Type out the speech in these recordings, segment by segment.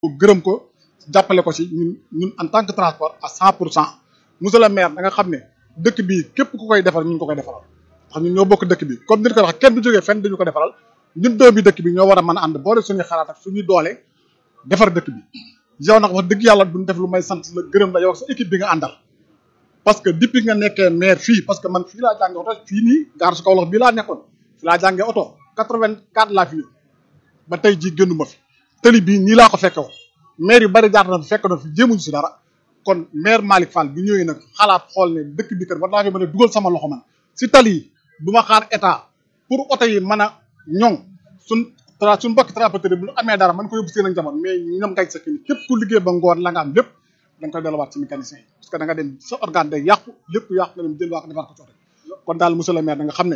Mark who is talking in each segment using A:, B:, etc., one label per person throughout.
A: gërëm ko jàppale ko ci ñun ñun en tant que transport à cent pour cent monsieur le maire da nga xam ne dëkk bi képp ku koy defar ñu ngi ko koy defaral ndax ñun ñoo bokk dëkk bi comme ni ko wax kenn du jógee fenn dañu ko defaral ñun doomi dëkk bi ñoo war a mën a ànd boole suñuy xalaat ak suñuy doole defar dëkk bi yow nag wax dëgg yàlla duñ def lu may sant la gërëm la yow ak sa équipe bi nga àndal parce que depuis nga nekkee maire fii parce que man fii laa jàngee oto fii nii gaar su Kaolack bii laa nekkoon fii laa jàngee oto 84 laa fi ñëw ba tey jii génnuma fi tëli bii nii laa ko fekke woon maire yu bari jaar na fi fekk na fi jéemuñu si dara kon maire Malick Fall bi ñëwee nag xalaat xool ne dëkk bi kat war naa fi mën a dugal sama loxo man si tali yi du ma xaar état pour oto yi mën a ñoŋ suñ tra suñ mbokki transporteur bu ñu amee dara mën ko yóbbu seen ak njaboot mais ñoom ngay sakki ni képp ku liggéey ba ngoon la nga am lépp da nga koy delluwaat ci mécanicien yi parce que da nga dem sa organe day yàqu lépp yàqu nga dem jël waa ko defar ko ci oto kon daal monsieur le maire da nga xam ne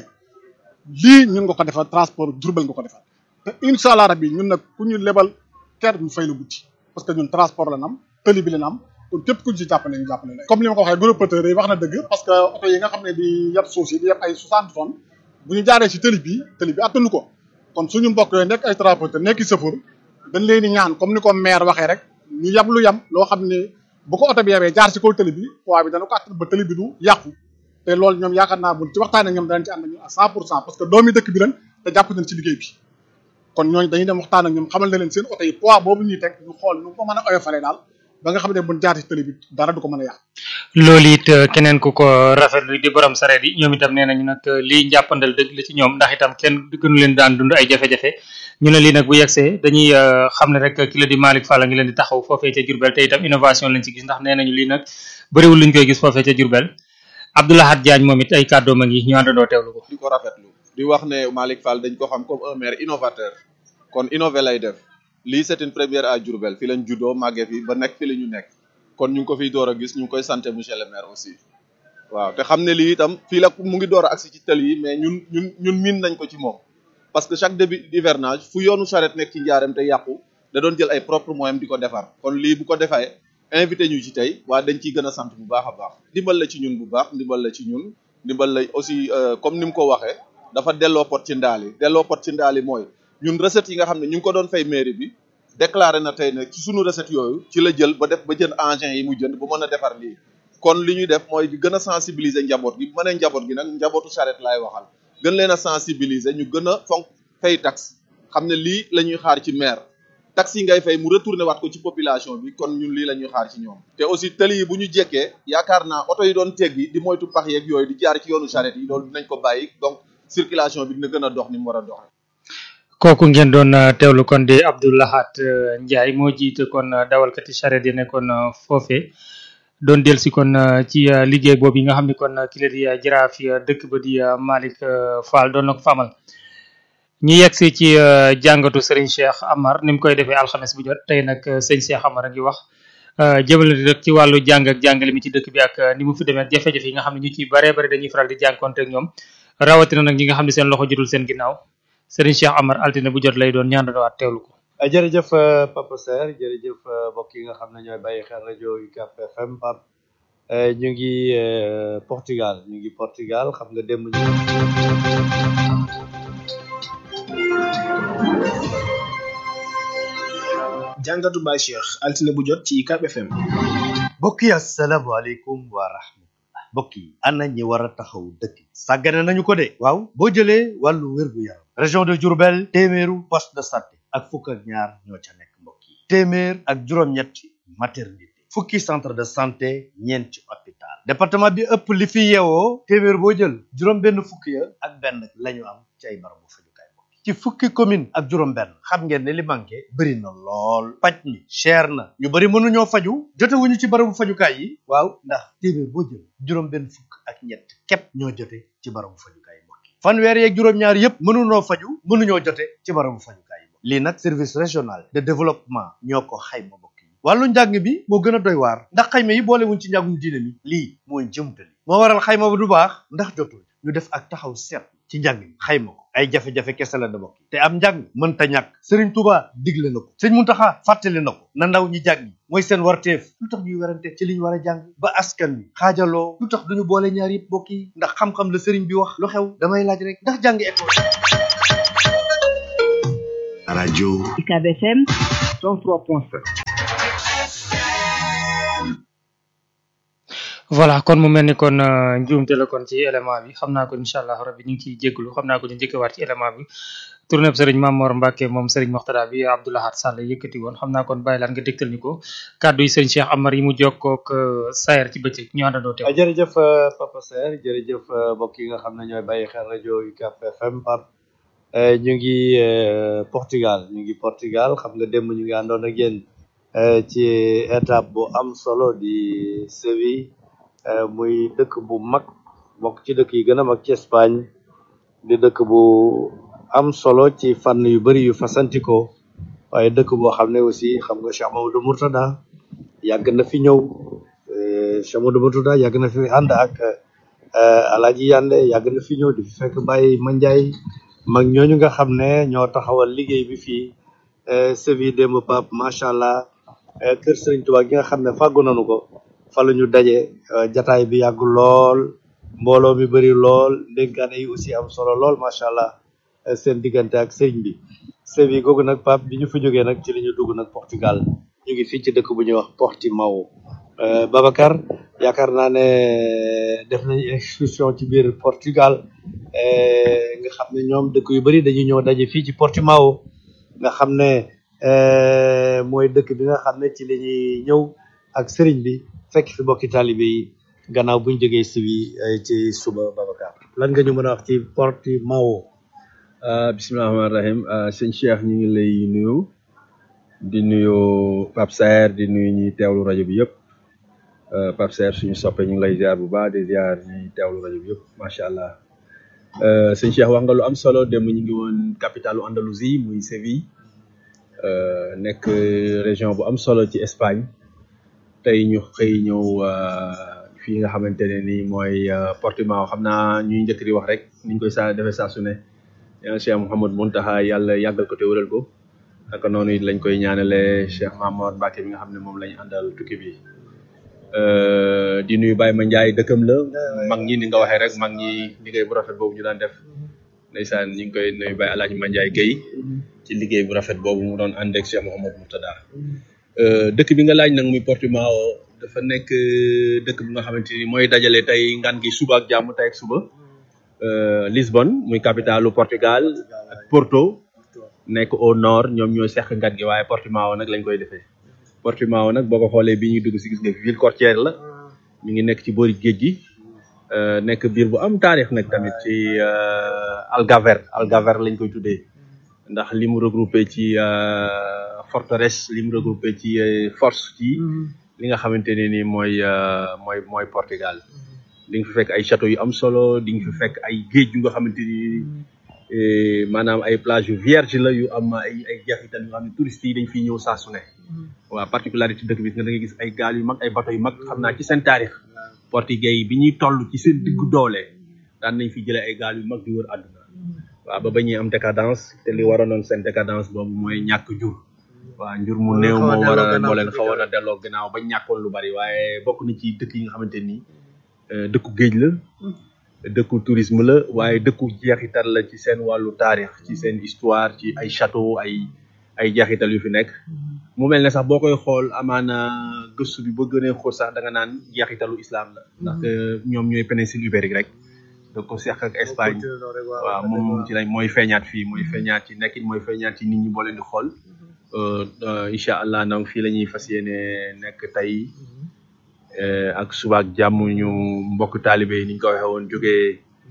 A: lii ñun nga ko defal transport Diourbel nga ko defal te incha allah rabbi ñun nag ku ñu lebal ker ñu fay la guddi parce que ñun transport la nam tëli bi la am kon képp ku ñu ci jàppale ñu jàppale la comme li ma ko waxee gros porteurs yi wax na dëgg parce que oto yi nga xam ne di yeb suuf si di yeb ay 60 tonnes bu ñu jaaree ci tëli bi tëli bi attanu ko kon suñu mbokk yooyu nekk ay transporteur nekk sëfur dañ leen di ñaan comme ni ko maire waxee rek ñu yab lu yam loo xam ne bu ko oto bi yebee jaar ci kaw tëli bi poids bi dana ko attan ba tëli bi du yàqu te loolu ñoom yaakaar naa buñ ci waxtaanee ñoom danañ ci ànd ñu à 100 pour cent parce que doomi dëkk bi lañ te jàpp nañ ci liggéey bi kon ñooñu dañuy dem waxtaan ak ñoom xamal ne leen seen oto yi poids boobu ñuy teg ñu xool nu ko mën a oyofalee daal ba nga xam ne buñ jaar ci tëli bi dara du ko mën a yàq
B: loolu it keneen ku ko rafetlu di borom sareet yi ñoom itam nee nañu nag lii njàppandal dëgg la ci ñoom ndax itam kenn gënu leen daan dund ay jafe-jafe ñu ne lii nag bu yegsee dañuy xam ne rek ki la di Malick Fall a ngi leen di taxaw foofee ca Diourbel te itam innovation lañ ci gis ndax nee nañu lii nag bëriwul luñ koy gis foofee ca Diourbel Abdoulahat Diagne moom it ay kàddoom a ngi ñu àndandoo teewlu ko
C: di ko rafetlu di wax ne Malick Fall dañ ko xam comme un maire innovateur kon innové lay def lii c'est une première à Diourbel fi lañ juddoo màggee fi ba nekk fi la ñu nekk kon ñu ngi ko fiy door a gis ñu ngi koy sant monsieur le maire aussi waaw te xam ne lii itam fii la mu ngi door a agsi ci tël yi mais ñun ñun ñun miin nañ ko ci moom parce que chaque début d'hivernage fu yoonu charrette nekk ci njaareem te yàqu da doon jël ay propre moyens di ko defar kon lii bu ko defee invité ñu ci tey waa dañ ciy gën a sant bu baax a baax ndimbal la ci ñun bu baax ndimbal la ci ñun ndimbal la aussi comme ni mu ko waxee dafa delloo pot ci ndaal yi delloo pot ci ndaal yi mooy ñun recette yi nga xam ne ñu ngi ko doon fay mairie bi déclaré na tey ne ci sunu recette yooyu ci la jël ba def ba jënd engin yi mu jënd ba mën a defar lii kon li ñuy def mooy di gën a sensibiliser njaboot gi bu ma nee njaboot gi nag njabootu charrette laay waxal gën leen a sensibiliser ñu gën a fonk fay taxe xam ne lii la ñuy xaar ci maire taxe yi ngay fay mu retourné waat ko ci population bi kon ñun lii la ñuy xaar ci ñoom te aussi tëli yi bu ñu jekkee yaakaar naa oto yi doon teggi di moytu pax yeeg yooyu di jaar ci yoonu charrette yi loolu dinañ ko bàyyi donc circulation bi dina gën a dox ni mu war a doxee
B: kooku ngeen doon teewlu kon di Abdoulahat Ndiaye moo jiite kon dawalkati charrette yi nekkoon foofe doon del si kon ci liggéey boobu yi nga xam ne kon ki la di jaraaf dëkk ba di Malick Fall doon na ko famal ñu yegsi ci jàngatu Serigne Cheikh Amar ni mu koy defee alxames bu jot tey nag sëñ Cheikh Amar a ngi wax jëmale rek ci wàllu jàng ak jàngale mi ci dëkk bi ak ni mu fi demee jafe-jafe yi nga xam ne ñu ci baree bari dañuy faral di jànkonte ak ñoom rawatina nag ñi nga xam ne seen loxo jotul seen ginnaaw Serigne Cheikh Amar altine bu jot lay doon ñaandawaat teewlu ko.
D: jërëjëf Papa Ser jërëjëf mbokk yi nga xam ne ñooy bàyyi xel rajo UCAB FM Pape ñu ngi Portugal ñu ngi Portugal xam nga démb ñu.
E: jàngatu Baye Cheikh altine bu jot ci UCAB FM.
D: mbokk yi asalaamaaleykum wa rahmatullah mbokk yi ana ñi war a taxaw dëkk sàggane nañu ko de waaw boo jëlee wàllu wér-gu-yaram région de Diourbel téeméeru poste de santé ak fukk ak ñaar ñoo ca nekk mbokk yi téeméer ak juróom-ñetti maternité fukki centre de santé ñeenti hôpital département bi ëpp li fi yeewoo téeméer boo jël juróom benn fukki ya ak benn la ñu am ci ay barabu fajukaay mbokk ci fukki commune ak juróom benn xam ngeen ne li manqué bëri na lool paj mi cher na ñu bëri mënuñoo faju jotewuñu ci barabu fajukaay yi waaw ndax téeméer boo jël juróom benn fukk ak ñett képp ñoo jote ci barabu fajukaay mbokk fanweer yeeg juróom-ñaar yépp mënuñoo faju mënuñoo jote ci barabu fajukaay yi lii nag service régional de développement ñoo ko xayma mbokk yi wàllu njàng mi moo gën a doy waar ndax xayma yi boolewuñ ci njàngum diine mi lii mooy jëmtali moo waral xayma ba du baax ndax jotul ñu def ak taxaw seet ci njàng mi xayma ko ay jafe-jafe kese la da bokk te am njàng mënta ñàkk Serigne Touba digle na ko sëñ Muntaxa fàttali na ko na ndaw ñi jàng mooy seen warteef lu tax ñuy werante ci li ñu war a jàng ba askan wi xaajaloo lu tax duñu boole ñaar yëpp bokk yi ndax xam-xam la Serigne bi wax lu xew damay laaj rek ndax jàng école
F: rajo
G: UCAB FM
F: 103.7
B: voilà kon mu mel ni kon euh, njuumte la kon ci élément bi xam naa ko incha allah rabbi ñu ngi ciy jégalu xam naa ko ñu njëkkewaat ci élément bi tournée bi sëriñ Mamor Mbacke moom sëriñ Moxtada bi Abdoulahat Sall yëkkati woon xam naa kon bàyyi laan nga dégtal ñu ko kàddu yi sëriñ Cheikh Amar yi mu jokkook euh, Sayer ci bëccëg ñu àndandoo teew.
D: jërëjëf euh, Papa Ser jërëjëf euh, mbokk yi nga xam ne ñooy bàyyi xel rajo UCAB FM Pape Euh, ñu ngi euh, Portugal ñu ngi Portugal xam nga démb ñu ngi àndoon ak yéen euh, ci étape bu am solo di Séville euh, muy dëkk bu mag bokk ci dëkk yi gën a mag ci Espagne di dëkk bu am solo ci fànn yu bari yu fasantikoo waaye dëkk boo xam ne aussi xam nga Cheikh Mamadou Mourtada yàgg na fi ñëw euh, Cheikh Mamadou Mourtada yàgg na fi ànd ak euh, Alaaji Yande yàgg na fi ñëw di fi fekk Baye Mandiaye mag ñooñu nga xam ne ñoo taxawal liggéey bi fii euh, Séville démb Pape macha allah euh, kër Serigne Touba gi nga xam ne fàggu nañu ko fa la ñu daje euh, jataay bi yàgg lool mbooloo mi bëri lool ndénkaane yi aussi am solo lool macha allah euh, seen diggante ak sëriñ bi Séville googu nag Pape bi ñu fa jógee nag ci li ñu dugg nag Portugal ñu ngi fii ci dëkk bu ñuy wax Portimao euh, Babacar yaakaar naa ne def nañu excursion ci biir Portugal euh, nga xam ne ñoom dëkk yu bari dañuy ñëw daje fii ci Portimao nga xam ne euh, mooy dëkk bi nga xam ne ci la ñuy ñëw ak sëriñ bi fekk fi bokki taalibe yi gannaaw buñ jógee Séville euh, ci suba Babacar lan nga ñu mën a wax ci Portimao
G: Uh, bisimilah rahmaani rahim uh, sëñ Cheikh ñu ngi lay nuyu di nuyu Pape Saer di nuyu ñi teewlu rajo bi yëpp uh, Pape Saer suñu soppe ñu ngi lay ziar bu baax di ziar ñi teewlu rajo bi yëpp macha allah uh, sëñ Cheikh wax nga lu am solo démb ñu ngi woon capitalu Andalousie muy Séville uh, nekk région bu am solo ci Espagne tey ñu xëy ñëw uh, fii nga xamante ne nii mooy uh, Portimao xam naa ñuy njëkk di wax rek niñ koy saa defee saa su ne yàlla Cheikh Mouhamad Muntaha yàlla yàggal ko te wëral ko naka noonu it lañ koy ñaanale Cheikh Mamor Mbacke bi nga xam ne moom lañ àndal tukki bi Euh, di nuyu Baye Mandiaye dëkkam la mag ñi ni nga waxee rek mag ñi liggéey bu rafet boobu ñu daan def ndeysaan ñu ngi koy nuyu Baye Alaaji Mandiaye Guèye ci liggéey bu rafet boobu mu doon ànd ak Cheikh Mouhamad Murtada Euh, dëkk bi nga laaj nag muy Portimao dafa nekk euh, dëkk bi nga xamante ni mooy dajale tey ngan gi suba ak jàmm tey ak suba euh, Lisbonne muy capitalu Portugal ak Porto nekk au nord ñoom ñooy seq ngan gi waaye Portimao nag lañ koy defee Portimao nag boo ko xoolee bi ñuy dugg si gis nga fi ville côtière la mi ngi nekk ci boori géej gi euh, nekk biir bu am taarix nag tamit ci euh, Algaver Algaver lañ koy tuddee ndax li mu regroupé ci euh, forteresse li mu regroupé ci euh, force ci li nga xamante ne ni mooy euh, mooy mooy Portugal di nga fi fekk ay château yu am solo di nga fi fekk ay géej yu nga xamante ni eh, maanaam ay plage yu vierge la yu am ay ay jeexital yu nga xam ne touristes yi dañ fiy ñëw saa su ne waaw particularité dëkk bi nga da nga gis ay gaal yu mag ay bateau yu mag xam naa ci seen taarix portugais yi bi ñuy toll ci seen diggu doole daan nañ fi jëlee ay gaal yu mag di wër àdduna waaw ba ba ñuy am décadence te li waroonoon seen décadence boobu mooy ñàkk jur waaw njur mu néew moo war a moo leen xawoon a delloo gannaaw ba ñàkkoon lu bari waaye bokk na ci dëkk yi nga xamante ni euh, dëkku géej la dëkku tourisme la waaye dëkku jeexital la ci seen wàllu taarix ci seen histoire ci ay château ay ay jeexital yu fi nekk mu mel ne sax boo koy xool amaana gëstu bi ba gënee xool sax da nga naan jeexitalu islam la ndaxte ñoom ñooy péninsule ibérique rek da ko seq ak Espagne waaw moom ci lañ mooy feeñaat fii mooy feeñaat ci nekkin mooy feeñaat ci nit ñi boo leen di xool euh, euh, incha allah donc fii la ñuy fas yéene nekk tey euh, ak suba ak jàmm ñu mbokk taalibe yi ni ñu ko waxee woon jógee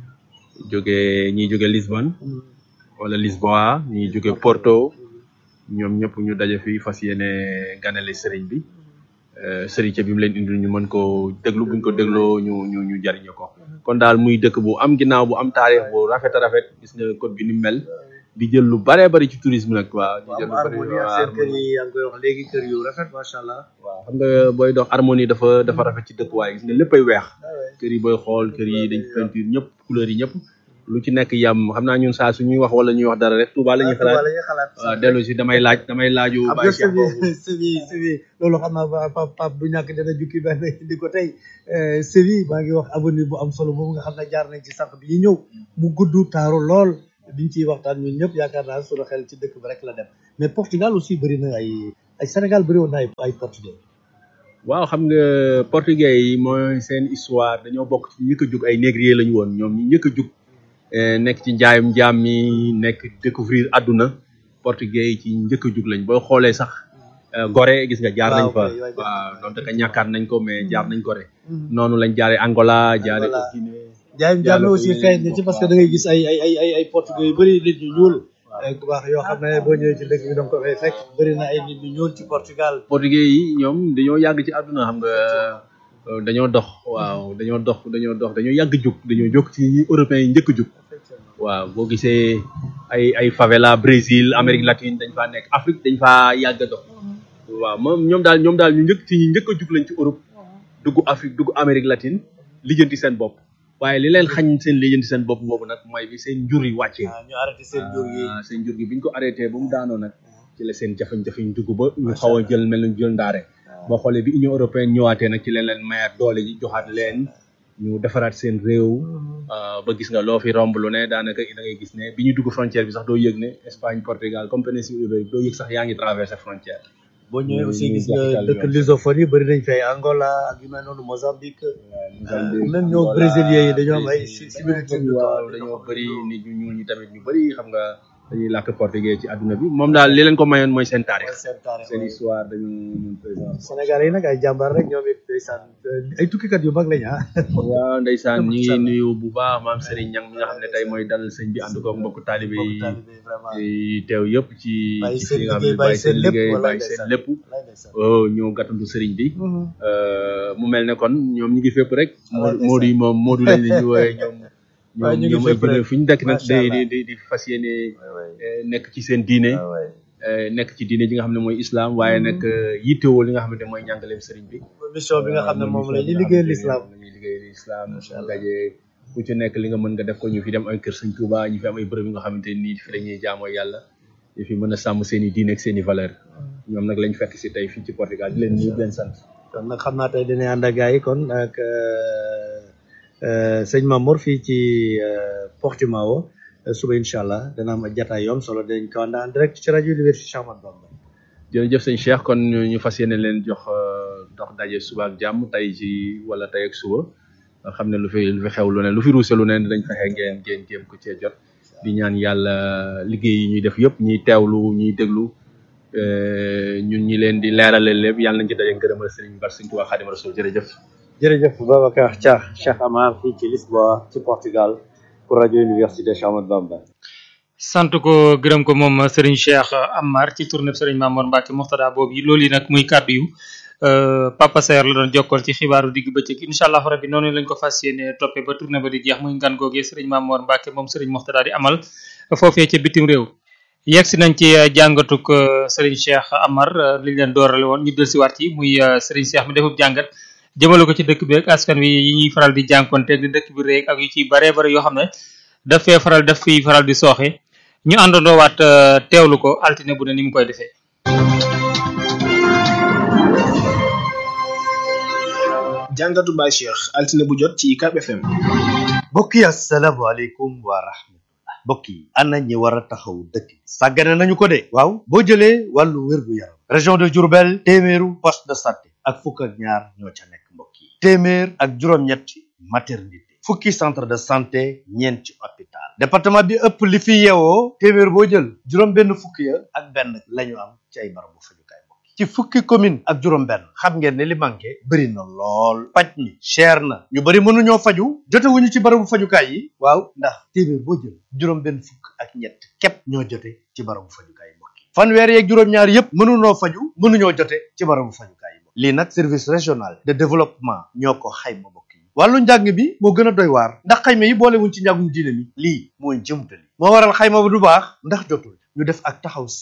G: jógee ñiy jóge Lisbonne wala Lisboa ñiy jóge Porto ñoom ñëpp ñu daje fii fas yéene ganale sëriñ bi euh, sëriñ ca bi mu leen indil ñu mën ko déglu buñ ko dégloo ñu ñu ñu jariñu ko kon daal muy dëkk bu am ginnaaw bu am taarix bu rafet a rafet gis nga code bi ni mu mel di jël lu bare bari ci tourisme nag waaw di jël lu bari
D: harmonie ak
G: waaw
D: seen kër yi yaa ngi koy wax léegi kër yu rafet macha allah
G: waaw xam nga booy dox harmonie dafa dafa rafet ci dëkkuwaay gis nga léppay weex kër yi booy xool kër yi dañ peinture ñëpp couleur yi ñëpp lu ci nekk yam xam naa ñun saa su ñuy wax wala ñuy wax dara rek Touba la ñuy xalaat
D: la ñuy xalaat
G: waaw dellu si damay laaj damay laaju
D: xam
G: Baye
D: nga
G: Cheikh boobu
D: Séville Séville Séville loolu xam naa ba pap pap du ñàkk dana jukki benn di ko tey Euh, Séville maa ngi wax avenue bu am solo boobu nga xam ne jaar nañ ci sànq bi ñu ñëw mu gudd taaru lool biñ ciy waxtaan ñun ñëpp yaakaar naa suñu xel ci dëkk bi rek la dem mais Portugal aussi bëri na ay ay Sénégal bëri woon na ay ay portugais
G: waaw xam nga portugais yi mooy seen histoire dañoo bokk ci ñëkk a jug ay négrier lañu woon ñoom ñi ñëkk a jug nekk ci njaayum njaam mi nekk découvrir àdduna portugais yi ci njëkk a jug lañ boo xoolee sax Gorée gis nga jaar nañ fa waaw donte ka ñàkkaat nañ ko mais jaar nañ Gorée noonu lañ jaaree Angola jaaree ko Guinée
D: njaayum njaam mi aussi feeñ na ci parce que da ngay gis ay ay ay ay ay portugais yu bëri nit ñu ñuul ku baax yoo xam ne boo ñëwee ci dëkk bi danga ko fay fekk bëri na ay nit ñu ñuul ci Portugal
G: portugais yi ñoom dañoo yàgg ci àdduna xam nga dañoo dox waaw dañoo dox dañoo dox dañoo yàgg jug dañoo jóg ci européens yi njëkk jug waaw boo gisee ay ay favela Brésil Amérique latine dañ faa nekk Afrique dañ faa yàgg a dox waaw moom ñoom daal ñoom daal ñu njëkk ci ñi njëkk a jug lañ ci Europe dugg Afrique dugg Amérique latine lijjanti seen bopp waaye li leen xañ seen lijjanti seen bopp boobu nag mooy bi seen njur yi wàccee
D: ñu arrêté seen jur yi
G: seen njur gi biñ ko arrêté ba mu daanoo nag ci la seen jafe-jafe ñu dugg ba ñu xaw a jël mel ni jël ndaare boo xoolee bi Union européenne ñëwaatee nag ci leen leen mayaat doole ji joxaat leen ñu defaraat seen réew ba gis nga loo fi romb lu ne daanaka da ngay gis ne bi ñu dugg frontière bi sax doo yëg ne Espagne Portugal comme péninsule ibérique doo yëg sax yaa ngi traversé frontière
D: boo ñëwee aussi gis nga dëkk lusophone yi bëri nañ fay Angola ak yu mel noonu Mozambique même ñoo brésiliens yi dañoo am ay similitude
G: waaw dañoo bëri nit ñu ñuul ñi tamit ñu bëri xam nga dañuy làkk portugais ci àdduna bi moom daal li leen ko mayoon mooy seen taarix
D: seen taarix
G: seen histoire dañu ñun président
D: Sénégal yi nag ay jàmbaar rek ñoom it ndeysaan ay tukkikat yu mag lañ ah
G: waaw ndeysaan ñi ngi nuyu bu baax maam Serigne Niang mi nga xam ne tey mooy dalal sëñ bi ànd ko mbokk taalibe yi teew yëpp ci ci li nga xam ne bàyyi seen liggéey bàyyi seen lépp ñëw gàttandu Serigne bi mu mel ne kon ñoom ñi ngi fépp rek Modou yi moom Modou lañ leen di wooyee ñoom ñoom ñoom ay jullit fi ñu dekk nag di di di fas yéene nekk ci seen diine nekk ci diine ji nga xam ne mooy islam waaye nag yittewoo li nga xam ne mooy njàngaleem sëriñ bi
D: mission bi nga xam ne moom la ñuy liggéeyal l'islam
G: la ñuy liggéeyal l'islam daje ku ci nekk li nga mën nga def ko ñu fi dem ay kër sëñ Touba ñu fi am ay bërëb yi nga xamante nii fi la ñuy jaamoo yàlla ñu fi mën a sàmm seen i diine ak seen i valeur ñoom nag lañ fekk si tey fii ci Portugal di leen nuyu di leen sant
D: kon nag xam naa tey dinañ ànd ak gars yi kon ak sëñ Mamour fii ci Portimao suba incha allah dana am jataay yoom solo dañ ko ànd en direct ci rajo Université Cheikh Ahmadou Bamba
G: jërëjëf sëñ Cheikh kon ñu fas yéene leen jox dox daje suba ak jàmm tey ci wala tey ak suba xam ne lu fi lu fi xew lu ne lu fi ruuse lu ne dañ fexe ngeen ngeen jéem ko cee jot di ñaan yàlla liggéey yi ñuy def yëpp ñuy teewlu ñuy déglu ñun ñi leen di leerale lépp yàlla nañ ci daje ngërëmal sëriñ Bar sëñ Tuubaa Xaadimu Rasuul jërëjëf
D: jërëjëf Babacar Dia Cheikh Amar fii ci Lisboa ci Portugal pour rajo Université Cheikh Ahmadou Bamba
B: sant ko gërëm ko moom Serigne Cheikh Amar ci tournée Serigne Mamour Mbacke Moxtada boobu yi loolu yi nag muy kàddu yu Papa Saer la doon jokkool ci xibaaru digg bëccëg incha allah rabbi noonu lañ ko fas yéene toppee ba tournée ba di jeex muy ngan googee Serigne Mamour Mbacke moom Serigne Moxtada di amal foofee ca bitim réew yegg si nañ ci jàngatuk Serigne Cheikh Amar li leen doorale woon ñu dellusiwaat ci muy Serigne Cheikh mi defub jàngat jëmale ko ci dëkk bi ak askan wi yi ñuy faral di jànkonteeg di dëkk bi réeg ak yu ci baree bare yoo xam ne daf fee faral daf fiy faral di sooxe ñu àndandoo waat teewlu ko altine bu ne ni mu koy defee.
E: jàngatu Baye Cheikh altine bu jot ci UCAB FM.
D: mbokk yi asalaamaaleykum wa rahmatullah mbokk yi ana ñi war a taxaw dëkk bi sàggane nañu ko de waaw boo jëlee wàllu wér-gu-yaram région de Diourbel téeméeru poste de santé ak fukk ak ñaar ñoo ca nekk mbokk yi téeméer ak juróom-ñetti maternité fukki centre de santé ñeenti hôpital département bi ëpp li fi yeewoo téeméer boo jël juróom benn fukki ya ak benn lañu am ci ay barabu fajukaay mbokk yi ci fukki commune ak juróom benn xam ngeen ne li manqué bëri na lool paj mi cher na ñu bëri mënuñoo faju jotewuñu ci barabu fajukaay yi waaw ndax téeméer boo jël juróom benn fukk ak ñett képp ñoo jote ci barabu fajukaay yi mbokk yi fanweer yeeg juróom-ñaar yépp mënuñoo faju mënuñoo jote ci barabu fajukaay yi lii nag service régional de développement ñoo ko xayma mbokk yi wàllu njàng mi moo gën a doy waar ndax xayma yi boolewuñ ci njàngum diine mi lii mooy jëmtali moo waral xayma bu du baax ndax jotul ñu def ak taxaw seet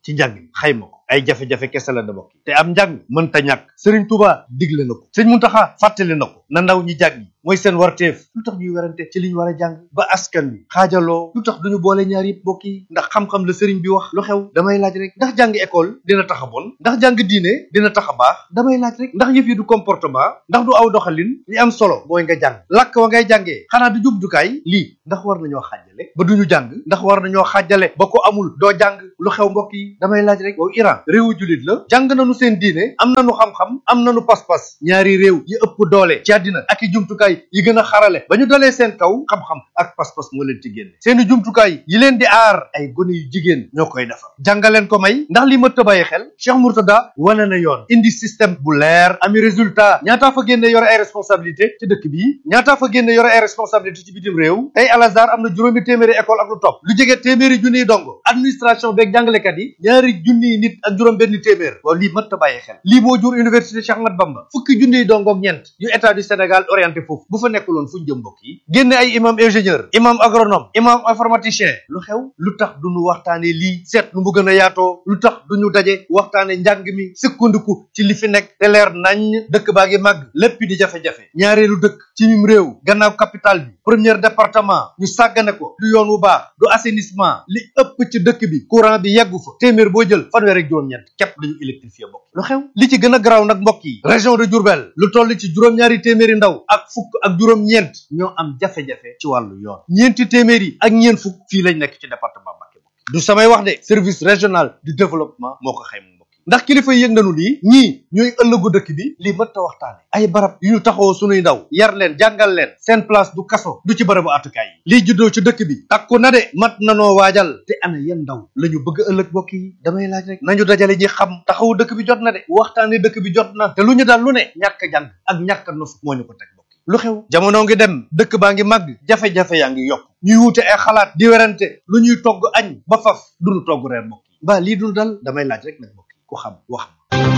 D: ci njàng mi xayma ko ay jafe-jafe kese la da bokk te am njàng mënta ñàkk Serigne Touba digle na ko sëñ Muntaxa fàttali na ko na ndaw ñi jàng mooy seen warteef lu tax ñuy werante ci li ñu war a jàng ba askan wi xaajaloo lu tax duñu boole ñaar yëpp bokk yi ndax xam-xam la sëriñ bi wax lu xew damay laaj rek ndax jàng école dina tax a bon ndax jàng diine dina tax a baax damay laaj rek ndax yëf yi du comportement ndax du aw doxalin li am solo mooy nga jàng làkk wa ngay jàngee xanaa du jubdukaay lii ndax war nañoo xaajale ba duñu jàng ndax war nañoo xaajale ba ko amul doo jàng lu xew mbokk yi damay laaj rek waaw Iran réewu jullit la jàng nañu seen diine am nañu xam-xam am nañu pas-pas ñaari réew yi ëpp doole ci àddina ak i jumtukaay yi gën a xarale ba ñu dalee seen kaw xam-xam ak pas-pas moo leen ci génne seeni jumtukaay yi leen di aar ay gone yu jigéen ñoo koy defar jàngaleen ko may ndax li mëtt a bàyyi xel Cheikh Mourtada wane na yoon indi système bu leer ami résultat ñaataa fa génne yore ay responsabilité ci dëkk bi ñaataa fa génne yore ay responsabilité ci bitim réew tey Al Azhar am na juróomi téeméeri école ak lu topp lu jege téeméeri junniy dongo administration beeg jàngalekat yi ñaari junniy nit ak juróom benn téeméer waaw lii mëtt a bàyyi xel lii moo jur université Cheikh Ahmad Bamba fukki junniy dongo ak ñeent yu état du Sénégal orienté foofu bu fa nekkuloon fu ñu jëm mbokk yi génne ay imam ingénieur imam agronome imam informaticien lu xew lu tax duñu waxtaane lii seet nu mu gën a yaatoo lu tax duñu daje waxtaane njàng mi sukkandiku ci li fi nekk te leer nañ dëkk baa ngi màgg lépp di jafe-jafe ñaareelu dëkk ci mim réew gannaaw capital bi premier département ñu sàggane ko du yoon wu baax du assainissement li ëpp ci dëkk bi courant bi yeggu fa téeméer boo jël fanweer ak juróom-ñeent képp dañu électrifié mbokk lu xew li ci gën a garaaw nag mbokk yi région de Diourbel lu toll ci juróom-ñaari téeméeri ndaw ak fukk ak juróom-ñeent ñoo am jafe-jafe ci wàllu yoon ñeenti téeméeri ak ñeent fukk fii lañ nekk ci département Mbacké du samay wax de service régional du développement moo ko xayma mbokk yi ndax kilifa yëg nañu lii ñii ñooy ëllëgu dëkk bi lii mën ta waxtaane ay barab yu ñu taxawoo sunuy ndaw yar leen jàngal leen seen place du kaso du ci barabu àttukaay yi lii juddoo ci dëkk bi takku na de mat nanoo waajal te ana yan ndaw la ñu bëgg ëllëg mbokk yi damay laaj rek nañu dajale ñi xam taxawu dëkk bi jot na de waxtaane dëkk bi jot na te lu ñu daal lu ne ñàkk jàng ak ñàkk nos moo ñu ko teg mbokk yi lu xew jamono ngi dem dëkk baa ngi màgg jafe-jafe yaa ngi yokk ñuy wuute ay xalaat di werante lu ñuy togg añ ba faf duñu togg reer mbokk yi mbaa lii dul dal damay laaj rek nag mbokk yi ku xam wax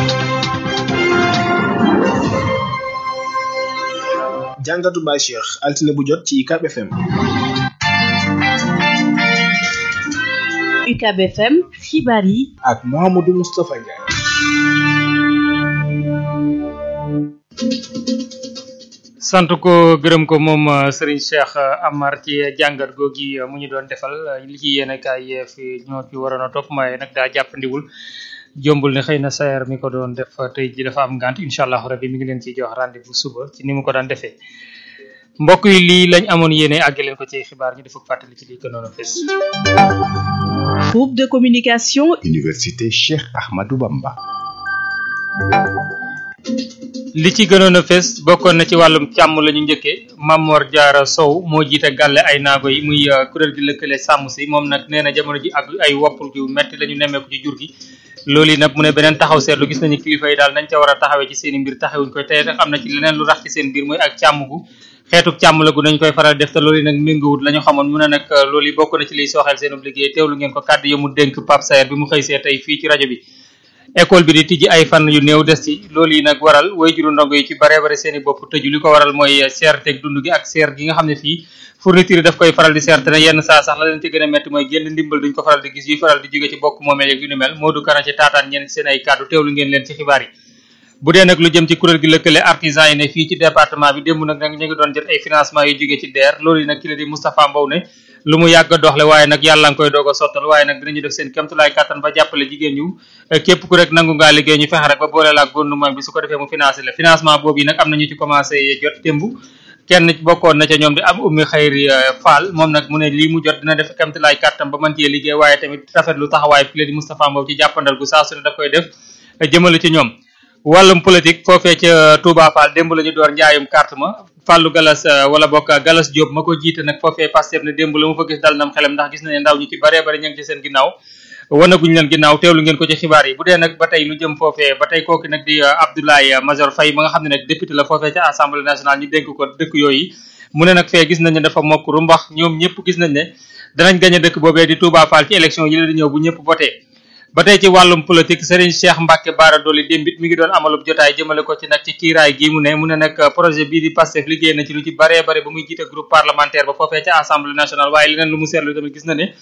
E: jàngatu Baye Cheikh altine bu jot ci UCAB FM
F: UCAB FM xibaar yi
E: ak Mouhamadou Moustapha Ndiaye
B: sant ko gërëm ko moom Serigne Cheikh Amar ci jàngat googi mu ñu doon defal li ci yéen kaay fi ñoo ci waroon a topp maaye nag daa jàppandiwul jombul ne xëy na sayer mi ko doon def tey ji dafa am ngant incha allah rabbi mi ngi leen ciy jox rendez-vous suba ci ni mu ko daan defee mbokk yi lii lañ amoon yéene àgg leen ko ci xibaar ñu defuk fàttali ci lii gënoon a fes
F: groupe de communication
H: Université Cheikh Ahmadou Bamba
B: li ci gënoon a fes bokkoon na ci wàllum càmm la ñu njëkkee Mamor Diarra Sow moo jiite gàlle ay naago yi muy kuréel gi lëkkale sàmm si moom nag nee na jamono ji ak ay woppul yu metti la ñu nemmeeku ci jur gi loolu yi nag mu ne beneen taxaw seetlu gis nañu kilifa yi daal nañ ca war a taxawee ci seen i mbir taxawuñ koy tey nag am na ci leneen lu rax ci seen mbir mooy ak càmm gu xeetuk càmm la gu nañ koy faral def te loolu yi nag méngawut la ñu xamoon mu ne nag loolu yi bokk na ci liy sooxeel seen liggéey teewlu ngeen ko kàddu yi mu dénk Pape Sayer bi mu xëy see tey fii ci rajo bi école bi di tijji ay fan yu néew des ci loolu yi nag waral way juru ndongo yi ci bare bare seen i bopp tëju li ko waral mooy seerteeg dund gi ak seer gi nga xam ne fii fourniture yi daf koy faral di seerte ne yenn saa sax la leen ci gën a métti mooy génn ndimbal duñ ko faral di gis yuy faral di jóge ci bokk moomeel yeeg yu ni mel Modou Kara ci taataan ñenn seen ay kàddu teewlu ngeen leen ci xibaar yi bu dee nag lu jëm ci kuréel gi lëkkale artisan yi ne fii ci département bi démb nag nag ñu ngi doon jot ay financement yu jóge ci DER loolu yi nag ki la di Moustapha Mbow ne lu mu yàgg a doxle waaye nag yàlla nga koy doog a sottal waaye nag dinañu def seen kémtulaay kàttan ba jàppale jigéen ñu képp ku rek nangu ngaa liggéey ñu fexe rek ba boole la ak gouvernement bi su ko defee mu financé la financement boobu yi nag am na ñu ci commencé jot démb kenn bokkoon na ca ñoom di am ummi xayri Fall moom nag mu ne lii mu jot dina def kémtulaay kàttan ba mën cee liggéey waaye tamit rafetlu taxawaay fi la di Moustapha Mbow ci jàppandal gu saa su ne daf koy def jëmale ci ñoom wàllum politique foofee ca Touba Fall démb la ñu door njaayum carte ma Fallou Galas wala bokk Galas Diop ma ko jiite nag foofee Pastef ne démb la mu fa gis dal nam xelam ndax gis nañu ndaw ñi ci baree bari ñu ngi ci seen ginnaaw wanaguñ leen ginnaaw teewlu ngeen ko ci xibaar yi bu dee nag ba tey lu jëm foofee ba tey kooku nag di Abdoulaye Major Faye ma nga xam ne nag député la foofee ca assemblée nationale ñu dénk ko dëkk yooyu mu ne nag fee gis nañ ne dafa mokk ru mbax ñoom ñëpp gis nañ ne danañ gañe dëkk boobee di Touba Fall ci élection yi la di ñëw bu ñëpp voté ba tey ci wàllum politique Serigne Cheikh Mbacke Bara Dolly démbit mi ngi doon amalub jotaay jëmale ko ci nag ci kiiraay gi mu ne mu ne nag projet bii di Pastef liggéey na ci lu ci baree bare ba muy jiite groupe parlementaire ba foofee ca assemblée nationale waaye leneen lu mu seetlu tamit gis na ne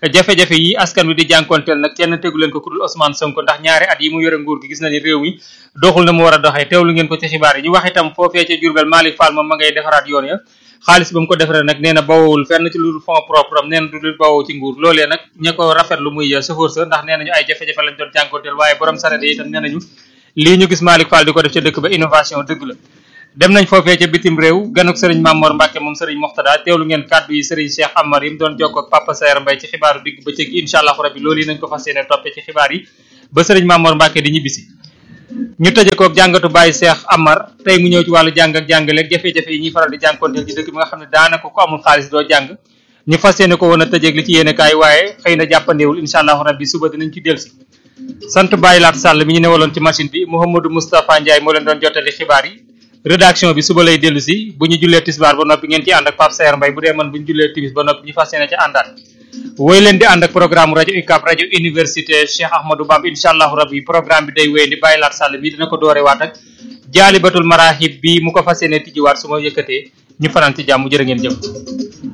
B: jafe-jafe yi askan wi di jànkonteel nag kenn tegu leen ko ku dul Ousmane Sonko ndax ñaari at yi mu yore nguur gi gis na ni réew mi doxul na mu war a doxee teewlu ngeen ko ci xibaar yi ñu wax itam foofee ca Diourbel Malick Fall moom ma ngay defaraat yoon ya xaalis ba mu ko defaree nag nee na bawowul fenn ci lu fond propre am nee na du lu bawoo ci nguur loolee nag ña ko rafetlu muy chauffeur sa ndax nee nañu ay jafe-jafe lañ doon jànkonteel waaye borom saret yi itam nee nañu lii ñu gis Malick Fall di ko def ca dëkk ba innovation dëgg la dem nañ foofee ca bitim réew ganuk sëriñ Mamor Mbacke moom sëriñ Moxtada teewlu ngeen kàddu yi sëriñ Cheikh Amar yi mu doon jokkoo ak Papa Sayer Mbaye ci xibaaru digg bëccëg gi incha allahu rabbi loolu yi nañ ko fas yéene toppee ci xibaar yi ba sëriñ Mamor Mbacke di ñibbisi ñu tëje koog jàngatu Baye Cheikh Amar tey mu ñëw ci wàllu jàng ak jàngaleeg jafe-jafe yi ñuy faral di jànkonteel ci dëkk bi nga xam ne daanaka ko amul xaalis doo jàng ñu fas yéene ko woon a tëjeeg li ci yéene kaay waaye xëy na jàppandeewul incha allahu rabbi suba dinañ ci delsi sant Baye Laat Sall mi ñu newaloon ci machine bi Mouhamadou Moustapha Ndiaye moo leen doon jottali xibaar yi rédaction bi suba lay dellu si bu ñu jullee tisbaar ba noppi ngeen ci ànd ak Pape Sayer Mbaye bu dee man bu ñu jullee timis ba noppi ñu fas yéene ci àndaat woy leen di ànd ak programme rajo UCAB rajo université Cheikh Ahmadou Bamba incha allahu rabbi programme bi day wéy di Baye Laat Sall mi dina ko doore waat ak jaalibatul marahib bi mu ko fas yéene tijjiwaat su ma yëkkatee ñu fanaan ci jàmm jërë ngeen jëf